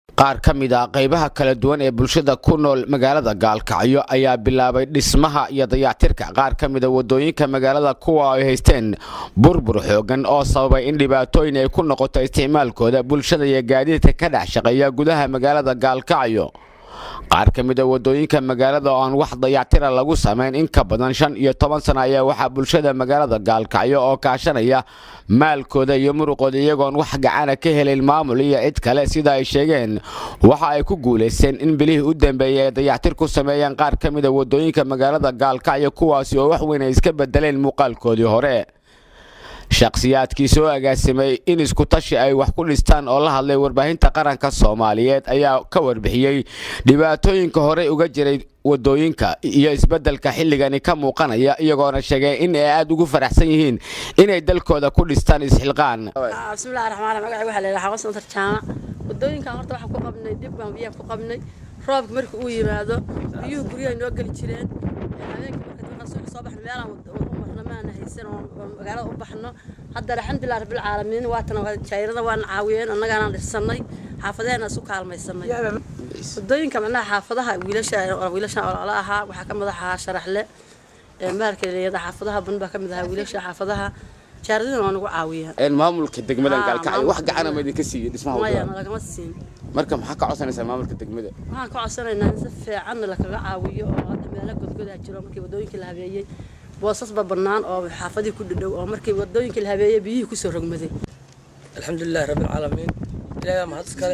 qaar ka mid a qaybaha kala duwan ee bulshada ku nool magaalada gaalkacyo ayaa bilaabay dhismaha iyo dayactirka qaar ka mida wadooyinka magaalada kuwa ay haysteen burbur xoogan oo sababay in dhibaatooyin ay ku noqoto isticmaalkooda bulshada iyo gaadiidka ka dhex shaqeeya gudaha magaalada gaalkacyo qaar ka mid a wadooyinka magaalada oo aan wax dayactira lagu samayn in ka badan shan iyo toban sana ayaa waxaa bulshada magaalada gaalkacyo oo kaashanaya maalkooda iyo muruqooda iyagoon wax gacana ka helayn maamul iyo cid kale sida ay sheegeen waxa ay ku guulaysteen in bilihii u dambeeyey ay dayactir ku sameeyeen qaar ka mid a wadooyinka magaalada gaalkacyo kuwaasi oo wax weyn ay iska bedeleen muuqaalkoodii hore shakhsiyaadkii soo agaasimay in iskutashi ay wax ku dhistaan oo la hadlay warbaahinta qaranka soomaaliyeed ayaa ka warbixiyey dhibaatooyinka horey uga jiray wadooyinka iyo isbeddelka xilligani ka muuqanaya iyagoona sheegay in ay aada ugu faraxsan yihiin inay dalkooda ku dhistaan isxilqaan bismillahi raxmaan magaca waxaa la yidhaha xawasan tarjaama wadooyinkan horta waxaan ku qabnay dib baan biyaha ku qabnay roobka marka uu yimaado biyuhu guryaha noo geli jireen habeenkii marka soo baxno meelaan marno maana haysan oo magaalada u baxno hadda alxamdulilah rabbil caalamiin waatan jayrada waan caawiyeen annagaana dhisanay xaafadeena isu kaalmaysanay wadooyinka macnaha xaafadaha wiilasha wiilashan olala ahaa waxaa ka mid ahaa sharaxle maalka leeyada xaafadaha ban baa ka mid ahaa wiilasha xaafadaha jaaradina waa nagu caawiyaan maamulka degmadan gaalkacyo wax gacana ma idinka siiyo dhismaha maya wadada nalagama siin marka maxaa ka codsanaysaa maamulka degmada waxaan ka codsanaynaa in si fiican lakaga caawiyo oo hadda meelo godgodaa jiro markii wadooyinkii la habeeyey boosasba bannaan oo xaafadihii ku dhadhow oo markii wadooyinkii la habeeyey biyihii kusoo rogmaday alxamdulilahi rabbi alcaalamiin ilaahay baa mahad iskale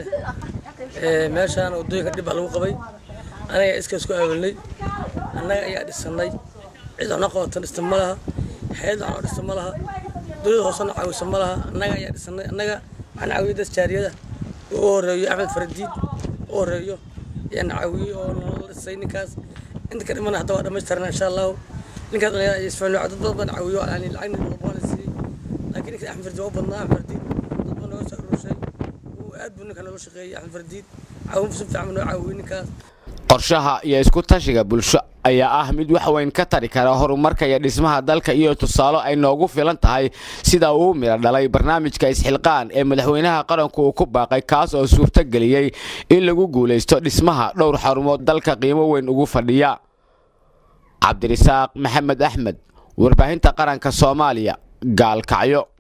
meeshaan wadooyinka dhib baa lagu qabay anaga iska isku aawilnay annaga ayaa dhisanay cid waxna qabatan dhista ma laha xeed waxna dhista ma laha dowlada hoosena caawisa ma laha annaga ayaa dhisanay annaga waxaan caawiyay dad jaariyada u horeeyo axmed faradiid u horeeyo ayaan caawiyey oo nolola dhisay ninkaas inta ka dhimana hadda waa dhammaystiran insha allahu ninkaas dhalinyarada ay isfahmi dad badan caawiyo yani lacagna walbana siiyey laakiin ninka axmed fardiid waa u badnaa axmed fardiid dad baa nooga soo aruurshay uu aad buu ninka nooga shaqeeyey axmed fardiid caawin si fiican buu noo caawiyey ninkaas qorshaha iyo isku tashiga bulsho ayaa ah mid wax weyn ka tari kara horumarka iyo dhismaha dalka iyo tusaalo ay noogu filan tahay sida uu midho dhalay barnaamijka isxilqaan ee madaxweynaha qaranku uu ku baaqay kaas oo suurtogeliyey in lagu guulaysto dhismaha dhowr xarumood dalka qiimo weyn ugu fadhiya cabdirisaaq maxamed axmed warbaahinta qaranka soomaaliya gaalkacyo